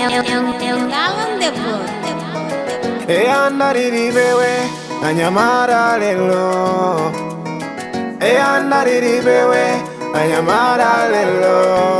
eyanda lilibewe anyamara lelo eyanda lilibewe anyamara lelo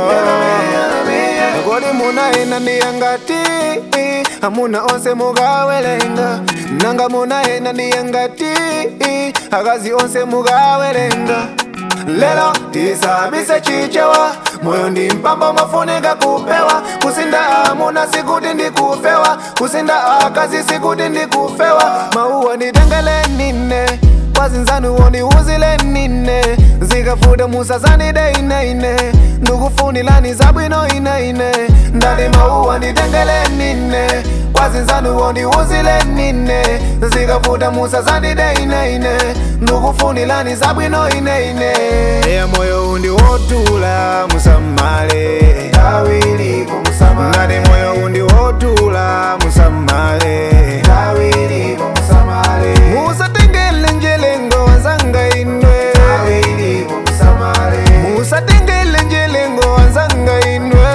kodi munaenda ndiyangati amuna onse mugawelenga nanga munaenda ndiyangati akazi onse mugawelenga lelo tisabise chichewa moyo ndi mpamba mafunika kupewa kusinda amuna sikuti ndikufewa kusinda akazi sikuti ndikufewa mauwa nditengele nine kwazinzanu wondiuzile nine zikafuta musazani deinaine ndikufunilani zabwino inaine ndali mauwa nditengele nine kwazinzanu wondiuzile nine zikafuta musazani deinaine ndikufunilani zabwino inaine eya moyo undi wotula musamale ngati moyo undi wotula musamale musatengele njelengo wanzanga inwe musatengele njelengo wanzanga inwe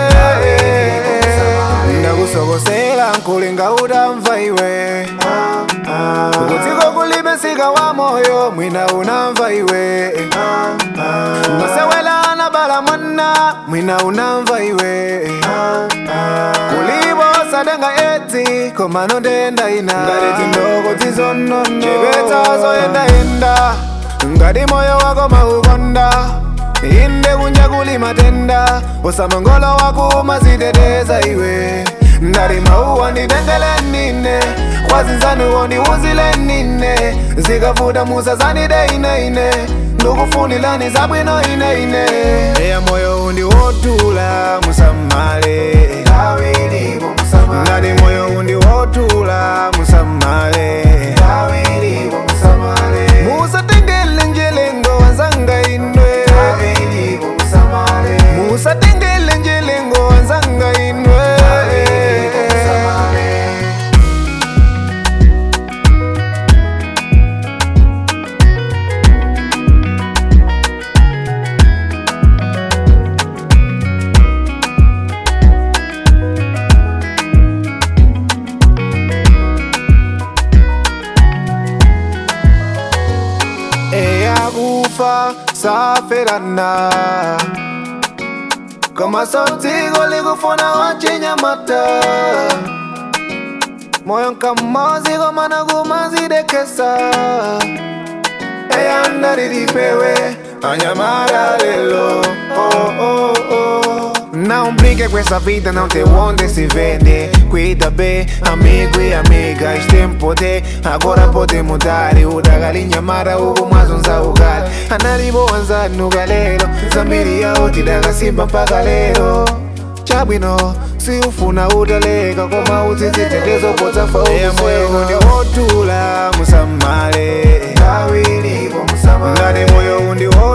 ndakusokosela nkulinga utamva iwe kudziko kulibe sika wa moyo mwina unamva iwe masewela bala mwana mwina unamva iwe kulibo sadenga eti komano ndenda ina ngati ndoko tizonono chipeta zoyendayenda ngati moyo wako maukonda inde kunja kuli matenda usamangolo wako maziteteza iwe ndali mauwa nditengele nine kwazinzanu wondiuzile nine zikafuta musazani deinaine ndikufunilani zabwino inaine eya moyo undi wotula musamale ngati moyo undi wotula musamale musatengele njelengo wanzanga inwe musatengele njelengo wanzanga inwe eyakufa saferana kama sauti golikufuna wachinyamata moyo nkamozi gomana gumazidekesa eyandarilipewe anyamara lelo oh, oh, oh. Não brinque com essa vida, não tem onde se vende Cuida bem, amigo e amigas Tem poder, agora pode mudar E o da galinha mara, o mazunza o gal Analibo anza no galero Zambiria oti da gasimba pa galero Chabwino, si ufuna utalega Koma uzizitetezo pota fa Eya moyo undi wotula musamale Ngati moyo undi wotula